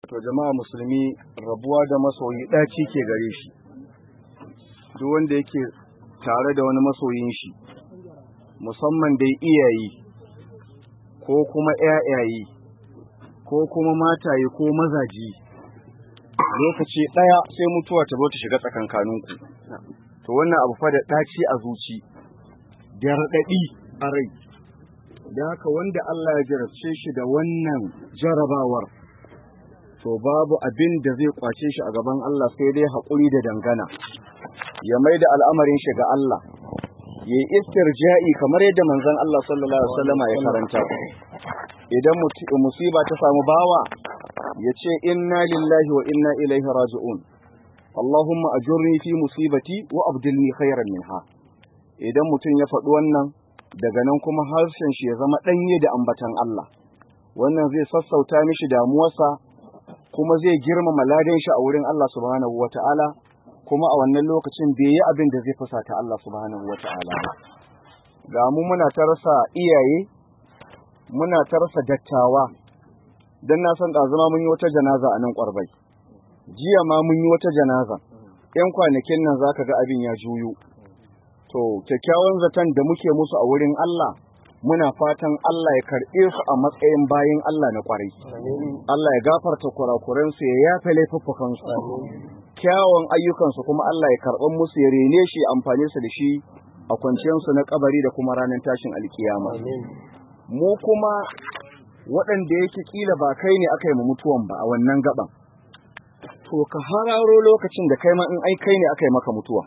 to jama'a musulmi rabuwa da masoyi ɗaci ke gare shi duk wanda yake tare da wani masoyin shi musamman dai iyaye ko kuma ƴaƴaye ko kuma mataye ko mazaji lokaci ɗaya sai mutuwa ta zo ta shiga tsakankaninku to wannan abu fa da ɗaci a zuci da raɗaɗi a rai da haka wanda Allah ya jarabce shi da wannan jarabawar to babu abin da zai kwace shi a gaban Allah sai dai haƙuri da dangana ya mai da al'amarin shi ga Allah ya yi istirja'i kamar yadda manzon Allah sallallahu alaihi wasallam ya karanta idan musiba ta samu bawa ya ce inna lillahi wa inna ilaihi raji'un Allahumma ajurni fi musibati wa abdilni khairan minha idan mutum ya faɗi wannan daga nan kuma harshen shi ya zama ɗanye da ambatan Allah wannan zai sassauta mishi damuwarsa kuma zai girmama ladan shi a wurin Allah subhanahu wata'ala kuma a wannan lokacin bai yi abin da zai fusata Allah subhanahu wata'ala ga mu muna ta rasa iyaye muna ta rasa dattawa dan na san ɗazuma mun yi wata janaza a nan ƙwarbai jiya ma mun yi wata janaza yan kwanakin nan zaka ga abin ya juyo to kyakkyawan zaton da muke musu a wurin Allah muna fatan Allah ya karɓe su a matsayin bayin Allah na ƙwarai Allah ya gafarta kurakuransu ya yafe laifuffukansu kyawun ayyukansu kuma Allah ya karɓar musu ya rene shi amfani su da shi a kwanciyarsu na kabari da kuma ranar tashin alkiyama mu kuma waɗanda yake kila ba kai ne aka yi mutuwan ba a wannan gaban to ka hararo lokacin da kai ma in ai kai ne aka yi maka mutuwa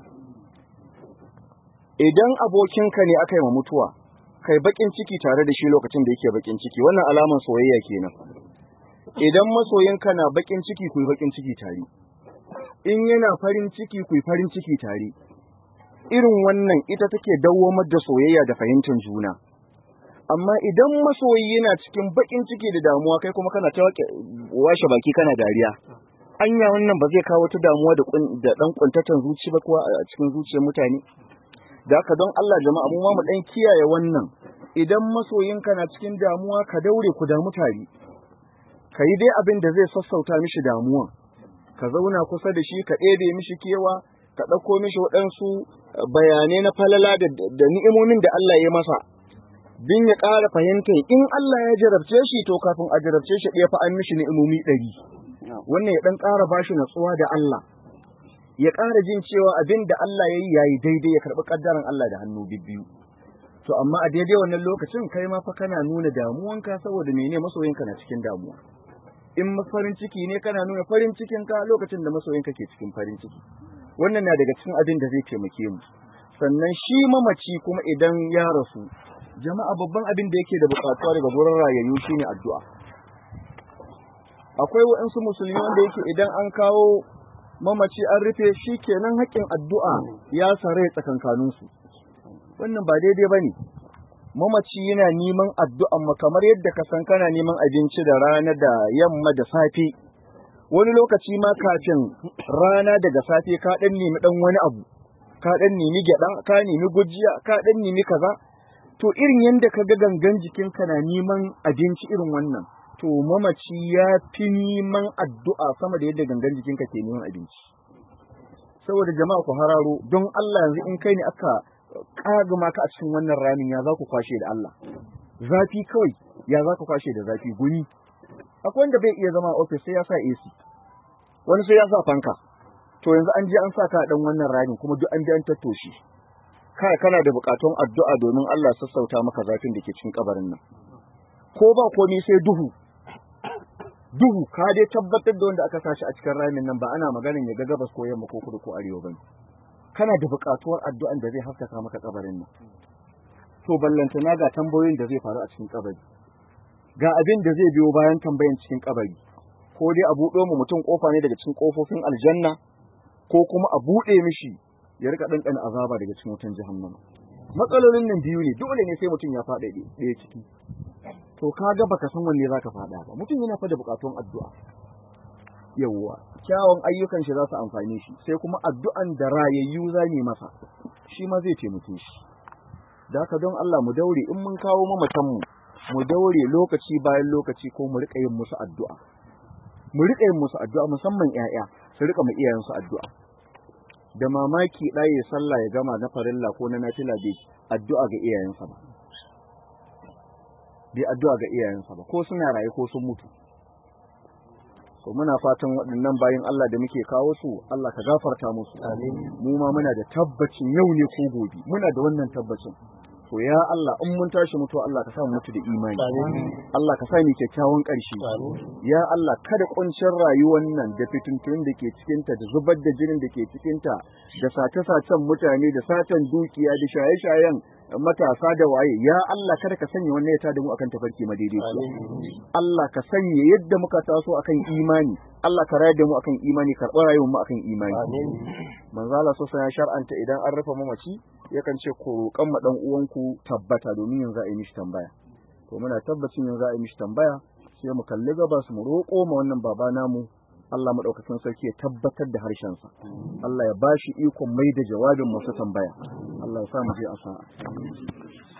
idan abokinka ne aka yi ma mutuwa kai bakin ciki tare da shi lokacin da yake bakin ciki wannan alaman soyayya kenan idan masoyinka na bakin ciki ku bakin ciki tare in yana farin ciki ku farin ciki tare irin wannan ita take dawwamar da soyayya da fahimtar juna amma idan masoyi yana cikin bakin ciki da damuwa kai kuma kana ta washe baki kana dariya anya wannan ba zai kawo ta damuwa da dan kuntatan zuci ba kuwa a cikin zuciyar mutane da haka don Allah jama'a mu ma mu dan kiyaye wannan idan masoyinka na cikin damuwa ka daure ku damu tare ka yi dai abin da zai sassauta mishi damuwa ka zauna kusa da shi ka ɗebe mishi kewa ka ɗauko mishi waɗansu bayanai na falala da ni'imomin da Allah ya masa bin ya ƙara fahimtar in Allah ya jarabce shi to kafin a jarabce shi ɗaya fa an mishi ni'imomi ɗari wannan ya ɗan ƙara bashi natsuwa da Allah ya ƙara jin cewa abin da Allah ya yi yayi daidai ya karɓi ƙaddaran Allah da hannu bibbiyu to amma a daidai wannan lokacin kai ma fa kana nuna damuwanka saboda mene masoyinka na cikin damuwa in farin ciki ne kana nuna farin cikinka lokacin da masoyinka ke cikin farin ciki wannan na daga cikin abin da zai taimake mu sannan shi mamaci kuma idan ya rasu jama'a babban abin da yake da buƙatuwa daga gurin rayayyu shine addu'a akwai waɗansu musulmi wanda yake idan an kawo mamaci an rufe shi kenan haƙƙin addu'a ya sare tsakankaninsu wannan ba daidai ba ne mamaci yana neman addu'an ma kamar yadda ka san kana neman abinci da rana da yamma da safe wani lokaci ma kafin rana daga safe ka ɗan nemi ɗan wani abu ka ɗan nemi gyaɗa ka nemi gujiya ka ɗan nemi kaza to irin yadda ka ga gangan jikinka na neman abinci irin wannan to mamaci ya fi neman addu'a sama da yadda gangan jikinka ke neman abinci saboda jama'a ku hararo don Allah yanzu in kai ne aka kagama ka a cikin wannan ramin ya za ku kwashe da Allah zafi kawai ya za ku kwashe da zafi guni akwai wanda bai iya zama ofis sai ya sa AC wani sai ya sa fanka to yanzu an je an sa ka dan wannan ramin kuma duk an je an tattoshe kai kana da bukatun addu'a domin Allah sassauta maka zafin da ke cikin kabarin nan ko ba komai sai duhu duhu ka dai tabbatar da wanda aka sashi a cikin ramin nan ba ana maganin ya ga gabas ko yamma ko kudu ko arewa bane kana da buƙatuwar addu'an da zai haskaka maka kabarin nan to ballantana ga tambayoyin da zai faru a cikin kabari ga abin da zai biyo bayan tambayan cikin kabari ko dai a buɗe mu mutum kofa ne daga cikin kofofin aljanna ko kuma a buɗe mishi ya rika ɗanɗana azaba daga cikin wutan jahannama matsalolin nan biyu ne dole ne sai mutum ya faɗa ɗaya ciki to kaga baka san wanne zaka faɗa ba mutum yana fa da buƙatuwar addu'a yawwa kyawun ayyukan shi za su amfane shi sai kuma addu'an da rayayyu za ne masa shi ma zai taimake shi da haka don Allah mu daure in mun kawo mamatan mu mu daure lokaci bayan lokaci ko mu rika yin musu addu'a mu riƙa yin musu addu'a musamman ƴaƴa su riƙa mu iyayensu addu'a da mamaki ɗaya ya sallah ya gama na farilla ko na nafila bai addu'a ga iyayensa ba bai addu'a ga iyayensa ba ko suna raye ko sun mutu so muna fatan waɗannan bayan Allah da muke kawo su Allah ka gafarta musu mu ma muna da tabbacin yau ne ko gobe muna da wannan tabbacin to ya Allah in mun tashi mutuwa Allah ka sa mu mutu da imani Allah ka sa mu kyakkyawan ƙarshe ya Allah kada kuncin rayuwar nan da fitintun da ke cikin ta da zubar da jinin da ke cikin ta da sace-sacen mutane da satan dukiya da shaye-shayen matasa da waye ya Allah kada ka sanya wannan ya tada mu akan tafarki madaidaici Allah ka sanya yadda muka taso akan imani Allah ka rayar da mu akan imani karɓar rayuwar mu akan imani manzo Allah so ya shar'anta idan an rufe mamaci yakan ce ko roƙan ma dan uwanku tabbata domin yanzu a yi mishi tambaya to muna tabbacin yanzu a yi mishi tambaya sai mu kalli gabas mu roƙo ma wannan baba namu Allah maɗaukakin sarki ya tabbatar da harshensa Allah ya bashi ikon mai da jawabin masu tambaya Allah ya sa mu je a sa'a